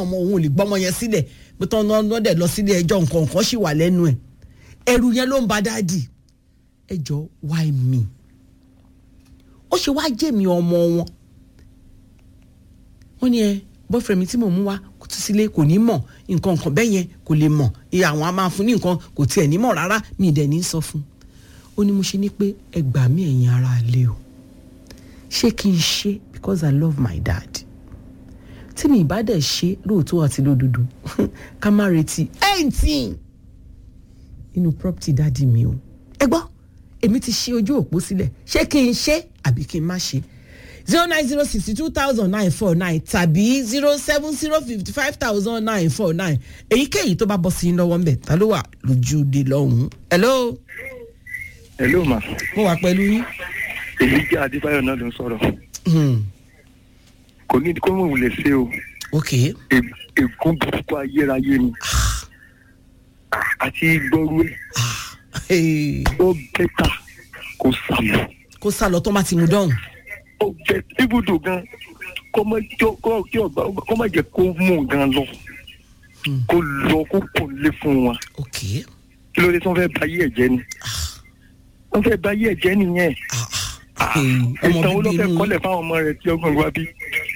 ọmọ òun ò lè gbọ́mọ yẹn sílẹ̀ pé tán náà dẹ̀ lọ sílé ẹjọ́ nǹkan nǹkan sì wà lẹ́nu ẹ̀ ẹrù yẹn ló ń ba dáàdì ẹ jọ why me ó ṣe wá jẹ́ mi ọmọ wọn wọ́n ní ẹ boyfriend mi tí mò ń mú wá kò tún sílé kò ní mọ̀ nǹkan nǹkan bẹ́ẹ̀ yẹn kò lè mọ̀ ìyá àwọn a máa fún ní nǹkan kò tiẹ̀ ní mọ̀ rárá mi ì dẹ̀ ní sọ fún un ó ní mo ṣe ní pé ẹ gbà mí ẹ̀yin ara lé o ṣé kí n ṣe because I love my dad tí mi ìbá dẹ̀ ṣe lóòótọ́ àti lódodo ká má retí eighteen inú property dáàdi mi o ẹ gbọ́ èmi ti ṣe ojú òpó sílẹ̀ ṣé kí n ṣe àbí kí n má ṣe zero nine zero sixty two thousand nine four nine tàbí zero seven zero fifty five thousand nine four nine èyíkéyìí tó bá bọ́ sí i lọ́wọ́ ń bẹ̀ ta ló wà lójúde lọ́hùn-ún. hello hello ma mo wà pẹ̀lú yín. èyí jẹ́ adébáyọ̀ náà ló ń sọ̀rọ̀ kò ní kó mọ̀ wulẹ̀ ṣe o ok E- ègún burúkú ayérayé ni àti gbọ́rú ẹ̀ Hey, ó bẹ́tà kó sàmù kó sá lọ tó má ti mú dọ́hùn. ó bẹ ibùdó gan kó má jọ kó kí ọba kó má jẹ kó mú gan lọ kó lọ kó kò lé fún wa ok kí ló dé tí wọ́n fẹ́ ba ayé ẹ̀ jẹ́ ni wọ́n fẹ́ ba ayé ẹ̀ jẹ́ nìyẹn ah, ah, hey, ọmọ ìtàn wo ló bíbí fẹ́ inú kọ́lẹ̀ fáwọn ọmọ rẹ̀ tí ọgbọ̀n wa bí.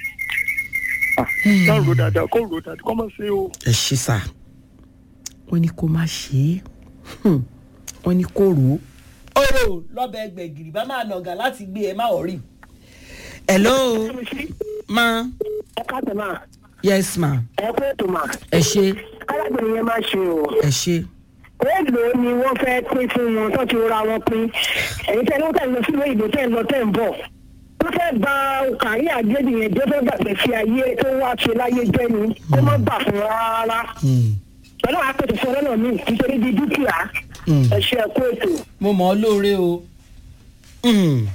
náà ro dáadáa kó ro dáadáa kó má ṣe o. ẹ ṣe sá wọ́n ní kó má ṣe é Hmm. wọ́n ní kó rò ó. ọ̀rọ̀ lọ́bẹ̀ gbẹ̀gìrì bá máa nàgà láti gbé ẹ má ọ̀rí. hello ma ẹ káàtó máa yes ma ẹ kó ètò máa ẹ ṣe arábìnrin yẹn máa ṣe o ẹ ṣe èèlò ni wọ́n fẹ́ pín fún wọn tó ti ra wọn pín èyí tẹ́ ló tẹ̀ lọ sí ìwé ìbò tẹ́ ń lọ tẹ́ ń bọ̀ wọ́n fẹ́ gba kàrí àgbẹ̀dì yẹn jẹ́ fẹ́ gbàgbé sí ayé tó wá ṣe láyé jẹ́ ni kó má bà fún wa rárá Hmm. pẹ̀lú àpètè sọ̀rọ̀ náà mi nítorí di dúkìá Hmm. ẹ ṣe ẹ kó ètò. mo mọ̀ ọ́ lóore o. Hmm.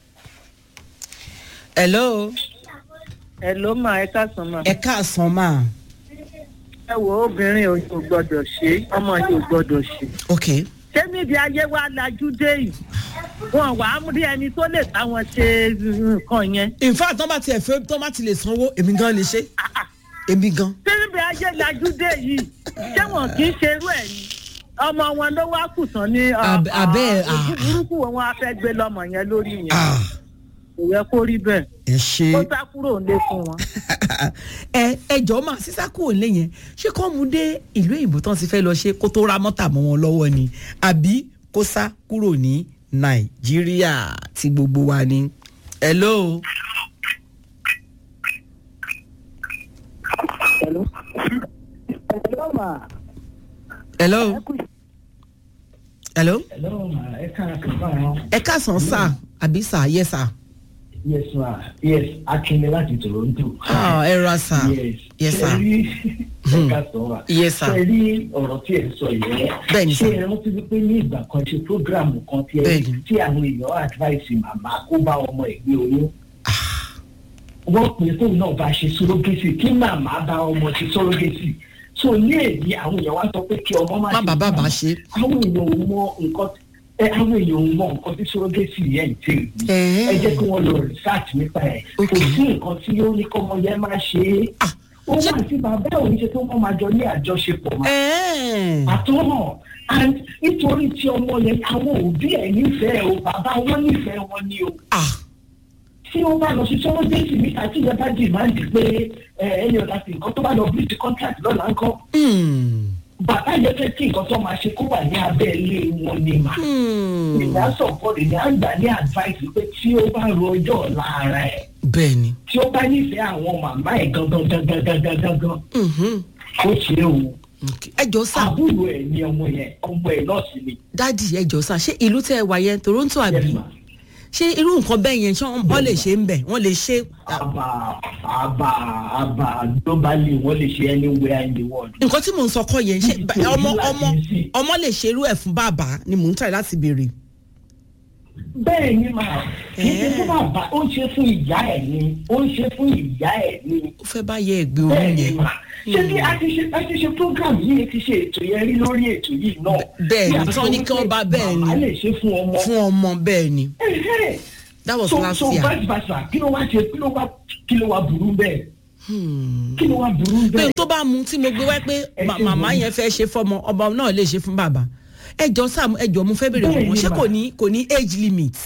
hello ẹ ló máa ẹ káàsán máa. ẹ káàsán ma ẹ wo obìnrin ò yóò gbọdọ̀ ṣe ọmọ yóò gbọdọ̀ ṣe. ok ṣé níbi ayé wa lajú dé yìí wọn wà á rí ẹni tó lè táwọn ṣe nǹkan yẹn. in fact tọ́ bá tiẹ̀ fẹ́ tọ́ bá ti lè sanwó èmi gan lè ṣe èmi gan. ṣé níbi ayé lajú dé yìí ṣé wọn kì í ṣe irú ẹ̀ ni ọmọ wọn ló wá kù tán ní Ab- abẹ́- ojú ah. burúkú wọn á fẹ́ gbé lọ́mọ yẹn lórí yẹn Ah, kò yẹ kó rí bẹ́ẹ̀ ẹ ṣe. ó sá kúrò nílé fún wọn. ẹ ẹjọ́ máa sísá kúrò lé yẹn ṣé kọ́ mu dé ìlú òyìnbó tán ti fẹ́ lọ ṣe kó tó ra mọ́tà mọ́ wọn lọ́wọ́ ni àbí kó sá kúrò ní nàìjíríà tí gbogbo wa ni. hello Hello. Hello, ma. hello hello Hello, ma. Ẹ káàkiri báwọn. ẹ káàsán sá àbí sá yẹ sá. Yes, ma. Yes, Akinle láti Toronto. Ah, ẹ ra sá Yes. yẹ sá Ṣé rí ẹ káàsán wa? Yes, sir. Ṣé rí ọ̀rọ̀ tí ẹ sọ yẹn? Bẹ́ẹ̀ni, sir. Ṣé ẹ rántí wípé ní ìgbà kan ṣe prógráàmù kan tí ẹ Bẹ́ẹ̀ni. tí àwọn èèyàn advice màmá kó bá ọmọ ẹ̀ gbé oyún? Wọ́n pè é fóun náà bá ṣe surrogacy kí màmá bá ọmọ ṣe surrogacy. So ní èyí àwọn èèyàn wá sọ pé kí ọmọ má má ṣe bàbá fún bá màmá. ṣe. àwọn èèyàn ò mọ nǹkan ẹ àwọn èèyàn ò mọ nǹkan tí surrogacy yẹn ń tè mí Ẹ̀ẹ́. ẹ jẹ́ kí wọ́n lọ research nípa ẹ̀ kò Okay. sí nǹkan tí ó ní kọ́mọ yẹn máa ṣe é Ah, ó wà sí bàbá òun ṣe tó wọ́n máa jọ ní àjọṣepọ̀ máa ẹ̀ẹ́. àtọ́nà and nítorí tí ọmọ yẹn àwọn òbí ẹ̀ nífẹ̀ẹ́ o bàbá wọn nífẹ̀ẹ́ wọn ni o ah tí wọ́n bá lọ sí surrogacy níta tí ìyẹn bá dìmáàdì pé ẹ ẹni ọ̀dà sí nǹkan tó bá lọ breach contract lọ́la ńkọ́ Hmm. bàbá yẹn fẹ́ kí nǹkan tó máa ṣe kó wà ní abẹ́ ilé wọn ni mà Hmm. ìyá sọ̀pọ̀ ìyá àgbà ní advice pé tí ó bá ro ọjọ́ ọ̀la ara ẹ̀ bẹ́ẹ̀ ni. tí ó bá nífẹ̀ẹ́ àwọn màmá ẹ̀ gangan gangan gangan gangan Mhm. ó ṣe é o Okay. ẹ jọ sá àbúrò ẹ̀ ní ọmọ yẹn ọmọ ẹ̀ náà sì ni. dádì ẹ jọ sá ṣé ìlú tẹ ẹ wà yẹn toronto àbí Yes, ma. ṣé irú nǹkan bẹ́ẹ̀ yẹn ṣé wọ́n lè ṣe ń bẹ̀ wọ́n lè ṣe. àbà àbà àbà globally wọ́n lè ṣe anywhere in the world. nǹkan tí mò ń sọ kọ́ yẹn ṣé Kò ní ọmọ láti ọmọ sí. ọmọ lè ṣe irú ẹ̀ fún bàbá ni mò ń tàyè láti béèrè. bẹ́ẹ̀ ni màá kì í ṣe fún bàbá ó ń ṣe fún ìyá ẹ̀ ni ó ń ṣe fún ìyá ẹ̀ ni. ó fẹ́ bá yẹ ẹgbẹ́ bẹ́ẹ̀ oyún ni yẹn. mà ṣé bí a ti ṣe a ti ṣe program yìí ti ṣe ètò yẹn rí lórí ètò yìí náà. Bẹ́ẹ̀ ni, Bí a tí sọ wọ́n ní kí wọ́n bá bẹ́ẹ̀ ni. màmá lè ṣe fún ọmọ. fún ọmọ bẹ́ẹ̀ ni Ẹ̀hẹ́. that was so last so year. vice versa kí ló wá ṣe kí ló wá kí ló wá burú bẹ́ẹ̀. Hmm. kí ló wá burú pé bẹ́ẹ̀. n tó bá mu tí mo gbé wá pé Ẹ ma- ṣe màmá wọ́n. yẹn fẹ́ ṣe fọmọ ọba náà lè ṣe fún bàbá ẹjọ sam ẹjọ mo fẹ́ bèrè Bẹ́ẹ̀ fún wọn ni ṣé mà. kò ní kò ní age limit.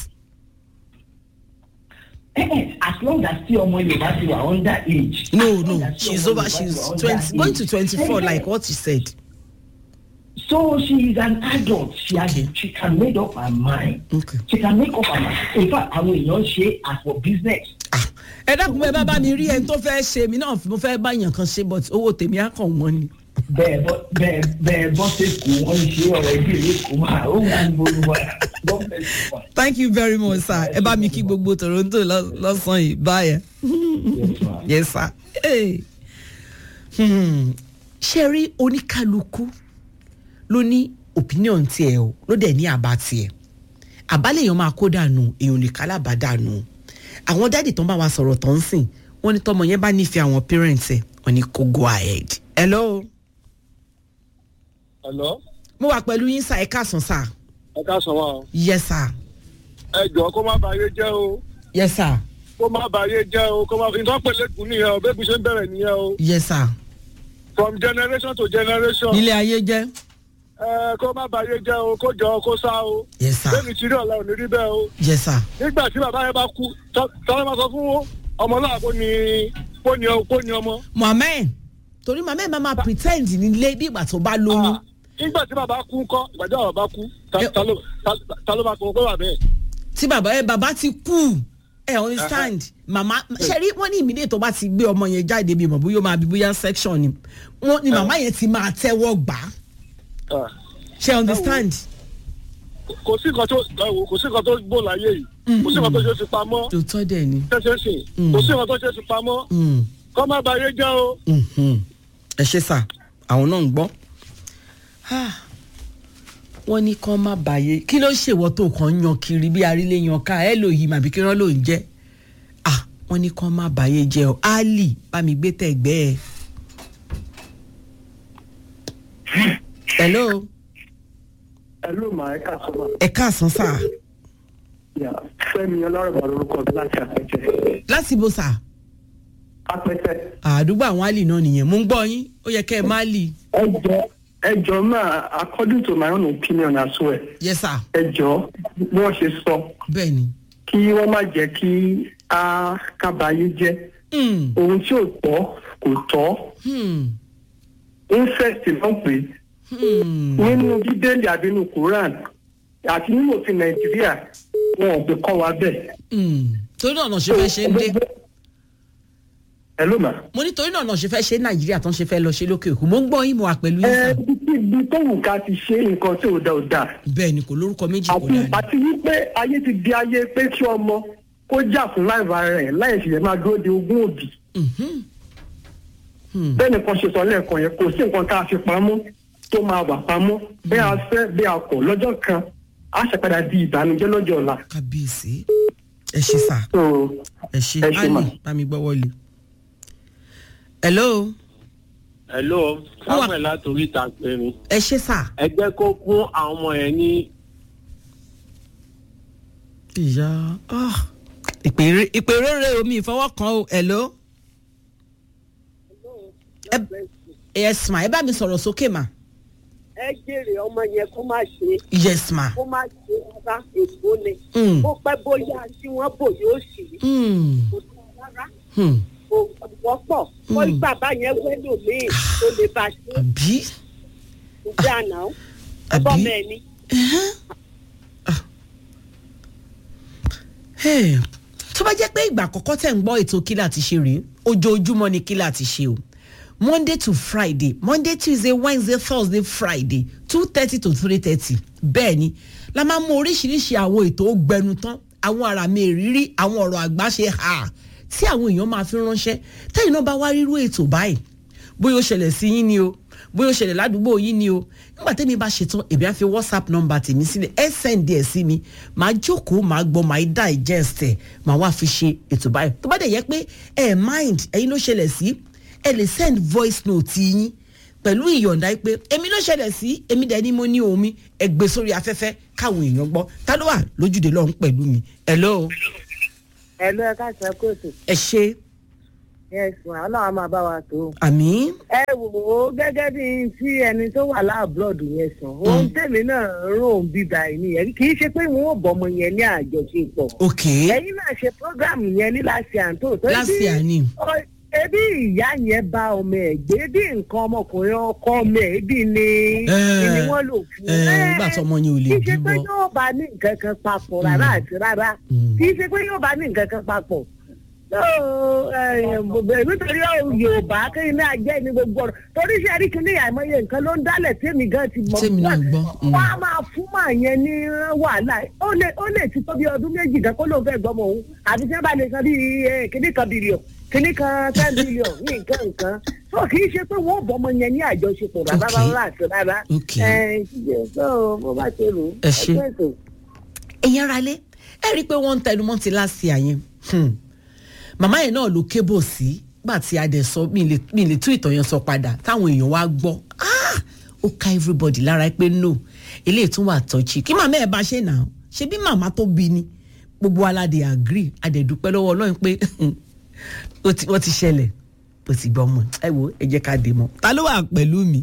Eh, eh, as long as tí ọmọ yorùbá ti wà under age. no as long no as tí she's ọmọ over Yorùbá she's ti wà under twenty going to age. twenty four Eh, eh, like what you said. So she is an adult. She has she can make up her mind. Okay. She can make up her mind. In fact, àwọn èèyàn ṣe as for business. Ah, ẹ dákun bẹ́ẹ̀ bá bá mi rí ẹni tó fẹ́ ṣe mí náà mo fẹ́ bá yàn kan ṣe but owó tèmi á kàn wọ́n ni. Bẹ́ẹ̀ bọ́ bẹ́ẹ̀ bẹ́ẹ̀ bọ́ sí kù wọ́n ń ṣe ọ̀rọ̀ ìdí ìlú kù máa ó wà ní gbogbo wa. God bless you. ma. thank you very much sir ẹ bá mi kí gbogbo toronto lọ- lọ́sàn-án yìí báyẹn. Yes, ma. yes sir. Hey. Hmm. ṣe rí oníkálukú ló ní opinion tiẹ̀ o ló dẹ̀ ní àbá tiẹ̀ àbálẹ̀ èèyàn máa kó dànù èèyàn lè kálábà dànù àwọn dáàdì tó ń bá wa sọ̀rọ̀ tó ń sìn wọ́n ní tọmọ yẹn bá nífẹ̀ẹ́ àwọn parents ẹ̀ wọ́n ní kó go ahead. hello Hello? mo wà pẹ̀lú yín sá ẹ káàsán sá ẹ ká sọ wọn o. yes sir ẹ jọ kó má bàyé jẹ́ o yes sir kó má bàyé jẹ́ o kó má fi nǹkan pèlè kù nìyẹn o bébí ṣe ń bẹ̀rẹ̀ nìyẹn o yes sir from generation to generation. nílé ayé jẹ́ ẹ kó má bàyé jẹ́ o kó jọ kó sá o. yes sir bébí tí rí ọ̀la ò ní rí bẹ́ẹ̀ o. yes sir nígbà tí bàbá yẹn bá kú tọ́lá máa sọ fún ọmọ náà kó ní kó ní kó ní ọmọ. mohammed torí mohammed máa ma pretend nílé bí ìgbà tó bá lóyún. Ah, nígbà tí bàbá kú ńkọ́ ìgbà tí bàbá kú ta- Ẹ- ta ló- ta- ta ló máa kó kó wà bẹ́ẹ̀. tí bàbá ẹ bàbá ti kú ẹ understand màmá ṣe rí wọn ní ìmídìí tó bá ti gbé ọmọ yẹn jáde bí mọ̀ bóyá ó máa bí bóyá section ni wọn ni màmá yẹn ti máa tẹ́wọ́ gbà á Ah, ṣe understand kò sí nǹkan tó ẹ wò, kò sí nǹkan tó gbó láyé yìí kò sí nǹkan tó ṣe fi pamọ́. tòótọ́ dẹ̀ ni. tẹ́sẹ̀ sìn Mm. kò sí nǹkan tó ṣe fi pamọ́ Mm, kọ́ má bàyé jẹ́ o. mhm. ẹ ṣe sà àwọn náà ń gbọ́ Ah, wọ́n ní kán má bàyè kí ló ṣèwọ́ tó kàn ń yan kiri bí arílé yan ká ẹ lò yìí màbí kí wọ́n lò ń jẹ́ Ah, wọ́n ní kán má bàyè jẹ́ o ali bá mi gbé tẹ̀gbẹ́ ẹ. hello Hello, ma, ẹ káàsán ma. ẹ káàsán sà Yeah, Fẹ́mi ọlọ́rọ̀bà lorúkọ mi láti Apẹtẹ. láti bó sà Apẹtẹ. àdúgbò àwọn ali náà nìyẹn mò ń gbọ́ yín ó yẹ kẹ́ ẹ má lì Ẹ jọ ẹ jọ máa according to my own opinion as well. yẹ sà Ẹ jọ bí wọ́n ṣe sọ bẹ́ẹ̀ ni. kí wọ́n má jẹ́ kí a kábàáyé jẹ́. Hmm, Ohun tí ò tọ́ kò tọ́. hmm, Incest náà pè é. hmm. nínú bíbélì àbí nínú Quran àti nínú òfin Nàìjíríà wọn ò fi kọ́ wa bẹ́ẹ̀. Hmm, torí náà náà ṣe fẹ́ ṣe ń dé. ẹ ló mà. mo ní torí náà náà ṣe fẹ́ ṣe nàìjíríà tán ṣe fẹ́ lọ ṣe lókè òkun mo ń gbọ́ yín mo wà pẹ̀lú yín ẹ sà ibi tó wù ká ti ṣe nǹkan tí ò da ò da. bẹ́ẹ̀ ni kò lórúkọ méjì kò àti dání. àti wípé ayé ti di ayé pé kí ọmọ kó jà fún láìva rẹ̀ láì ṣẹ̀ṣẹ̀ máa dúró de ogún òbí. Mhm. Hmm. bẹ́ẹ̀ nìkan ṣe sọ lẹ́ẹ̀kan yẹn kò sí nǹkan tá a fi pamọ́ tó máa wà pamọ́ bí a fẹ́ bí a kọ̀ lọ́jọ́ kan á ṣàpadà di ìbànújẹ́ lọ́jọ́ ọ̀la. kábíyèsí ẹ ṣe sà So, ẹ ṣe Ẹ ṣé mà. ali bá mi gbọ́wọ́ lé. hello hello Ó wà- samuel látòrí ìta pé mi ẹ ṣe sà. ẹ jẹ́ kó fún àwọn ọmọ yẹn ní ìyá ah, ìpè ìpè rere omi ìfọwọ́kan o hello. ẹ yes ma ẹ bá mi sọ̀rọ̀ sókè ma ẹ jèrè ọmọ yẹn kó má ṣe yes ma. kó má ṣe rárá èkó ni Mm. ó pẹ́ bóyá tí wọ́n bò yóò sì Hmm. kò tó rárá Hmm. kò wọ́pọ̀ kó Mm. bàbá yẹn wẹ́lò míì tó lè bá ṣe àbí. ìjà náà Àbí? ẹbọ mẹ́ni. Hey, tó bá jẹ́ pé ìgbà àkọ́kọ́ tẹ̀ ń gbọ́ ètò kílà ti ṣe rèé ojoojúmọ́ ni kílà ti ṣe o monday to friday monday tuesday wednesday thursday friday two thirty to three thirty bẹ́ẹ̀ ni la máa mú oríṣiríṣi àwọn ètò gbẹnu tán àwọn àrà mi ìrírí àwọn ọ̀rọ̀ àgbà ṣe hà tí àwọn èèyàn máa fi ránṣẹ́ tẹ́yìn náà bá wá rírú ètò báyìí bóyá ó ṣẹlẹ̀ sí yín ni o bóyá ó ṣẹlẹ̀ ládùúgbò yín ni o nígbà tẹ́mi bá ṣetán èmi á fi whatsapp number tèmi sílẹ̀ ẹ send ẹ̀ sí mi màá jókòó màá gbọ́ màá digest ẹ̀ màá wá fi ṣe ètò báyìí tó bá dẹ̀ yẹ pé ẹ mind ẹ̀yin ló ṣẹlẹ̀ sí ẹ lè send voice note yín pẹ̀lú ìyọ̀ǹda yìí pé èmi ló ṣẹlẹ̀ sí èmi dẹ̀ ni mo ní omi ẹ gbé sórí afẹ́fẹ́ káwọn èèyàn gbọ́ ta ló wà lójúde lọ́hún pẹ̀lú mi hello ẹ ló ẹ ká sọ kóòtù ẹ ṣe ẹ̀sùn aláwa máa bá wa tó. àmì ẹ wò ó gẹ́gẹ́ bí tí ẹni tó wà láàbùrọ̀dù yẹn sàn ohun tèmi náà rò ń bíbá ẹ̀ nìyẹn kì í ṣe pé wọn ò bọ́mọ yẹn ní àjọṣepọ̀. ok ẹ̀yin náà ṣe program yẹn ní láti àǹtó. tó láti bí- àní ọ- ebi ìyá yẹn bá ọmọ ẹ̀ gbé bí nǹkan ọmọkùnrin ọkọ ọmọ ẹ̀ ebi ni Eh, ni wọ́n lò fún. ẹ nígbà tí ọmọ yẹn ò lè kì í ṣe pé bímọ yóò bá ní nǹkan kan papọ̀ rárá àti rárá Mm. kì í ṣe pé yóò bá ní nǹkan kan papọ̀ Yóò, eh, bẹ̀- nítorí yorùbá kéyìn náà jẹ́ ní gbogbo ọ̀rọ̀ torí ṣe àrí kìíní àìmọye nǹkan ló ń dálẹ̀ tèmi gan ti mọ̀ Tèmi náà gbọ́, mm. wọ́n á máa fún màá yẹn ní wàhálà ó lè ó lè ti tó bí ọdún méjì gan kó lóun fẹ́ gbọ́mọ òun àbí tí wọ́n bá lè san bí kíní kan bílíọ̀n kíní kan ten billion ní nǹkan nǹkan so kì í ṣe pé wọ́n bọ́mọ yẹn ní àjọṣepọ̀ rárá Okay. rárá àti rárá Ok. ẹ so mo bá ṣe rò ó Ẹ ṣé. ẹgbẹ́ ètò. ẹ̀yin ara lé ẹ rí i pé wọ́n ń tẹnumọ́ ti láti àyẹn màmá yẹn náà ló kébò sí gbà tí a dẹ̀ sọ mi lè mi lè tú ìtàn yẹn sọ padà táwọn èèyàn wá gbọ́ Ah! ó ká everybody lára pé no eléyìí tún wà tọ́jú kí màmá ẹ̀ bá ṣe nà án ṣe bí màmá tó bí ni gbogbo aládé agree adẹ̀dúpẹ́ lọ́wọ́ ọlọ́run pé ó ti- wọ́n ti ṣẹlẹ̀ ó ti gbọ́ mọ̀ ẹ wo ẹ jẹ́ ká dé mọ́ ta ló wà pẹ̀lú mi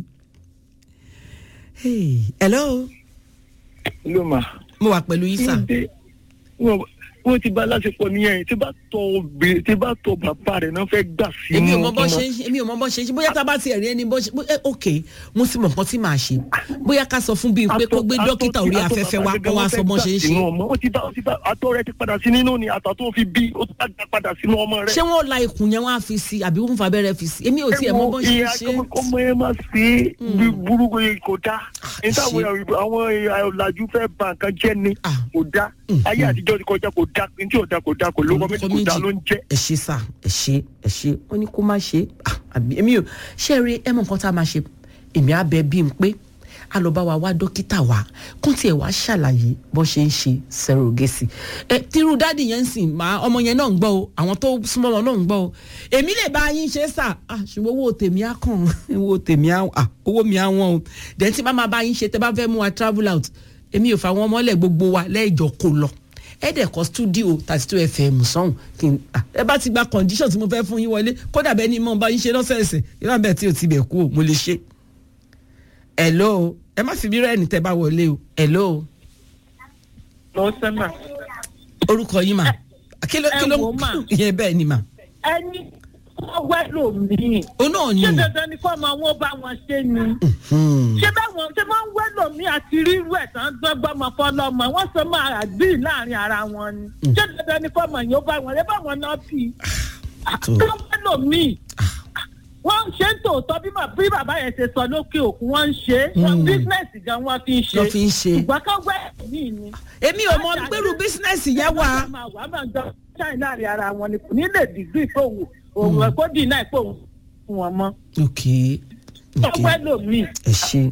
Hey, hello ló mà. mo wà pẹ̀lú yín sà. Ṣé wọ́n wọ́n ti bá láṣepọ̀ nìyẹn tí bá tọ obìnrin tí bá tọ bàbá rẹ̀ náà fẹ́ gbà sínú èmi ò mọ bọ́ ọmọ. ṣe ń ṣe èmi ò mọ bọ́ ṣe ń ṣe bóyá tá a bá ti ẹ̀rí ẹni bọ́ ṣe bó- ẹ, ok mo sì mọ̀ nǹkan tí màá ṣe bóyá ká sọ fún bíi pé kó gbé Atọ́- dókítà atọ́- orí atọ́ afẹ́fẹ́ bàbá wá kó wá gẹ́gẹ́ sọ bọ́ wọ́n ṣe ń fẹ́ ṣe gbà sínú ọmọ. ó ti bá ó ti bá àtọ̀ rẹ̀ ti padà sí nínú ni àtọ̀ tó fi bí ó ti bá dá padà sínú ọmọ rẹ̀. ṣé wọn la ikùn yẹn wọn á fi sí àbí wọn fa abẹ́rẹ́ fi sí èmi ò tiẹ̀ mọ bọ́ ṣe ń ìyá ṣe ọmọ ẹ máa ṣe é bí burúkú yìí kò dá ní táwọn ṣe. èèyàn- àwọn èèyàn ọ̀làjú fẹ́ ba nǹkan jẹ́ ni Ah. kò dá ayé àtijọ́ ti kọjá kò dá ní tí ò dá kò dá kò lóko méjì kò dá ló ń jẹ́. ẹ ṣe sà ẹ ṣe ẹ ṣe wọn ní kó má ṣe Ah, àbí èmi ò ṣe rí ẹ mọ nǹkan tá a máa ṣe èmi á bẹ bí n pé a lọ bá wa wá dókítà wa kó tiẹ̀ wá ṣàlàyé bó ṣe ń ṣe sẹrọgẹsì ẹ tírú dáàdì yẹn ń sìn máa ọmọ yẹn náà ń gbọ́ o àwọn tó súnmọ́ wọn náà ń gbọ́ o èmi lè bá yín ṣe sà ah, ṣùgbọ́n owó tèmi á kàn owó tèmi á ah, owó mi á wọ́n o dẹ̀ tí bá máa bá yín ṣe tẹ́ bá fẹ́ mú wa travel out èmi ò fà wọn mọ́lẹ̀ gbogbo wa lẹ́ẹ̀jọ kó lọ ẹ dẹ̀ kọ́ studio thirty two fm sọ́hùn kí n ah, ẹ bá ti gba condition tí mo fẹ́ fún yín wọlé kódà bẹ́ẹ̀ ni mo bá yín ṣe lọ́sẹ̀ẹ̀sẹ̀ ìlànà bẹ́ẹ̀ tí o ti bẹ̀ kú o mo lè ṣe. hello ẹ má fi bí rẹ́ẹ̀nì tẹ́ bá wọlé o hello lọ sẹ́mà. orúkọ yín mà kí ló Ẹ kí ló wò mà. yẹn bẹ́ẹ̀ ni mà ẹni wọ́n wẹ́ lòmíì. ó náà ni ṣé dandan ni kó ọmọ wọn bá wọn ṣe ni. Hmm. ṣé báwọn ṣé wọ́n ń wẹ́ lòmíì àti rírú ẹ̀ tán gbọ́gbọ́ ọmọ fọlọ́mọ wọ́n sọ máa àgbì láàrin ara wọn ni. ṣé dandan ni kó ọmọ yóò bá wọn ṣé báwọn náà bì í. tó kí wọ́n wẹ́ lòmíì. wọ́n ń ṣe ń tòótọ́ bí mà- bí bàbá yẹn ṣe sọ lókè òkun wọ́n ń ṣe é. bísínẹ́sì gan wọ́n fi ń ṣe. Wọ́n fi ń ṣe. ṣùgbọ́n ká wẹ́ lòmíì ni. èmi ò mọ gbèrú bísínẹ́sì yẹn wà. máa wà máa jọ ṣáì láàrin ara wọn ni kò ní lè dìgbì fóun òun ẹ̀ kó dì náà pé òun fún wọn mọ́. ok ok ọpẹ́ lòmíì. ẹ ṣe.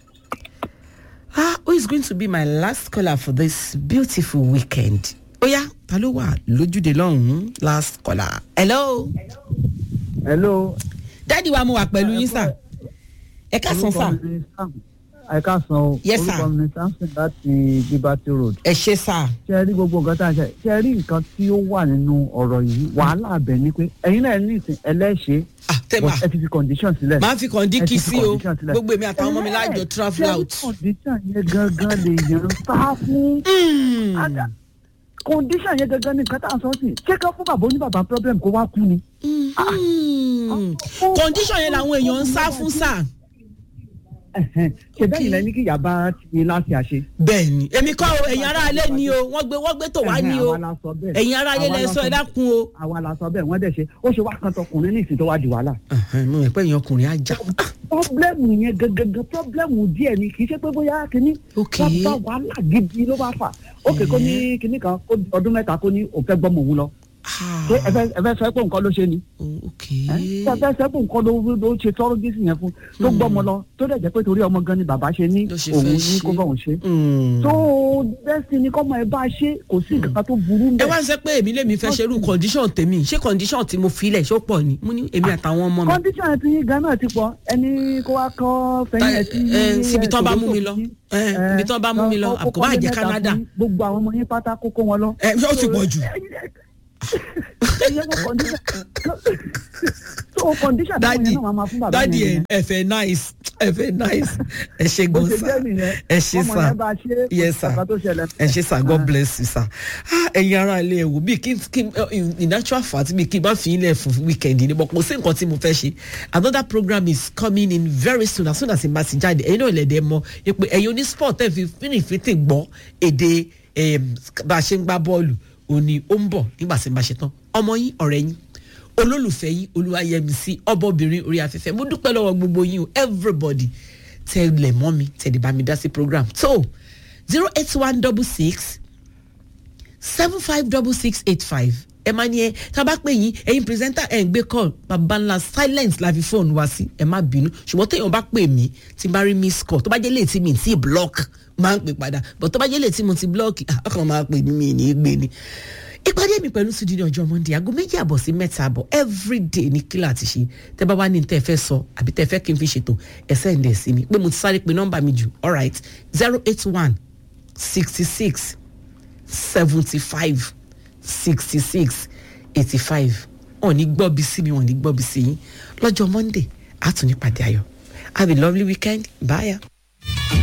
ah who is going to be my last caller for this beautiful weekend? oya ta ló wà lójúde lọ́hùn-ún last caller. hello. hello. dáàdi wa mo wà pẹ̀lú yín sà. ẹ ká san sà. orúkọ mi ni Sam. ẹ ká san o. Yes, sir. orúkọ mi ni samson láti liberty road. ẹ ṣe sà. ṣe ẹ rí gbogbo nǹkan tá a ṣe ṣe ẹ rí nǹkan tí ó wà nínú ọ̀rọ̀ yìí wàhálà abẹ ni pé ẹ̀yin náà ní ìsìn ẹlẹ́ṣẹ̀ ah tẹ́mà ẹ ti fi condition sílẹ̀. máa fi kàn dín Ẹ kí ti fi sí o condition sílẹ̀. gbogbo èmi àtàwọn ọmọ mi lájọ travel ṣé out. condition yẹn gangan lè yàn sá fún. Hmm. Ada- condition yẹn gangan ni nǹkan tá a sọ sí ṣé ká fún bàbá oníbàbá problem kó wá kú ni. Hmm. condition yẹn làwọn èèyàn ń sá fún sà. Ẹ̀hẹ̀n. ṣe bẹ́ẹ̀ ni lẹ́ni kí yàrá ti láti àṣe. bẹ́ẹ̀ ni èmi kọ́ o ẹ̀yin ará ilé ni o wọ́n gbé wọ́n gbé tò wá ní o Àwa la sọ bẹ́ẹ̀. ẹ̀yin ará ilé Àwa lẹ la sọ sọ ẹ bẹ́ẹ̀. dákun o. àwa la sọ bẹ́ẹ̀ wọ́n dẹ̀ ṣe ó ṣe wá kan tọkùnrin ní ìsìn tó wá di wàhálà. mo mọ̀ pé èèyàn ọkùnrin á jà. pọ́blẹ́mù yẹn gangan pọ́blẹ́mù díẹ̀ ni kì í ṣe pé bóyá kínní Ok. bá wàhálà gidi ló bá fà ókè kó ní kínní kan kó ọdún mẹ́ta kó ní òun fẹ́ gbọ́mọ òun lọ ṣé ẹ fẹ́ ẹ fẹ́ sọ pé nǹkan ló ṣe ni Oh, ok. ẹ ṣé ẹ fẹ́ sọ pé nǹkan ló ló ṣe tọ́rọ́ gíìsì yẹn fún tó gbọ́mọ lọ tó dẹ̀ jẹ́ pé torí ọmọ gan ni bàbá ṣe ní Ló ṣe òun fẹ́ ní ṣe. kó bá òun ṣe Hmm. tó bẹ́sì ni kọ́mọ ẹ bá ṣe kò sí nǹkan tó burú ẹ bẹ́ẹ̀. wá ń sẹ pé èmi lèmi fẹ́ ṣerú condition tèmi ṣé condition tí mo filẹ̀ ṣó pọ̀ ni mo ní èmi àtàwọn ọmọ mi. kọ́ndíṣàn ti yín ganan ti pọ̀ ẹni kó wá kọ́ fẹ́yìn ẹ̀ sí. ẹ, síbi tán bá mú mi lọ. Toronto Ẹ, sí. ibi tán bá mú mi lọ. Ẹ, Àbùkù bá kọ́kọ́ jẹ́ mẹ́ta Canada. fún gbogbo àwọn ọmọ yín pátá kókó wọn lọ. ẹ ó ti pọ̀ jù ẹyẹ kó condition so condition táwọn dadi yẹn náà máa fún bàbá dadi yẹn ẹ ẹ fẹ nice ẹ fẹ nice ẹ ṣe bó gan ṣe sa jẹ́ nìyẹn ẹ ṣe ọmọ sa yẹn bá ṣe yes sir bàbá tó ṣẹlẹ̀ ẹ ṣe sir god bless you sir ah ẹ̀yin ara ilé ẹ wò bí kí kí in in actual fact bí kí n bá fi ilẹ̀ fún weekend ni but kò sí nǹkan tí mo fẹ́ ṣe another program is coming in very soon as soon as it ma ti jáde ẹ̀yin náà lẹ̀dẹ̀ mọ pé ẹ̀yin oní sport ẹ̀ fi fínìfínì gbọ́ èdè em, bá a ṣe ń gbá bọ́ọ̀lù òní ó ń bọ̀ nígbà tí n bá ṣe tán ọmọ yín ọ̀rẹ́ yín olólùfẹ́ yín olúwayẹmísí ọbọ̀bìnrin orí afẹ́fẹ́ mo dúpẹ́ lọ́wọ́ gbogbo yín o everybody tẹ̀lẹ̀ mọ́ mi tẹ̀lé bá mi dá sí program tó zero eight one double six seven five double six eight five ẹ máa ní ẹ tá a bá pè yín ẹyin pírẹsẹ́ńtà ẹ̀ ń gbé call bàbá ńlá silence la fi fóònù wá sí ẹ má bínú ṣùgbọ́n téèyàn bá pè mí tí n bá rí miss call tó bá jẹ́ léètì mi tí block máa ń pè padà but tó bá jẹ́ léètì mo ti block ah, ọkàn máa pè mí mi ní í gbé ni ìpàdé mi pẹ̀lú sùdí ní ọjọ́ monday aago méjì àbọ̀ sí mẹ́ta àbọ̀ everyday ní kílà àti ṣe tẹ́ bá wá ní tẹ́ fẹ́ sọ àbí tẹ́ fẹ́ kí n fi ṣètò ẹ̀sẹ̀ ǹdẹ̀ sí mi pé mo ti sáré pe nọ́mbà mi jù alright zero eight one sixty six seventy five sixty six eighty five wọn ò ní gbọ́ bí sí mi wọn ò ní gbọ́ bí sí yín lọ́jọ́ monday àtúnyípàdé ayọ̀ have a lovely weekend bye.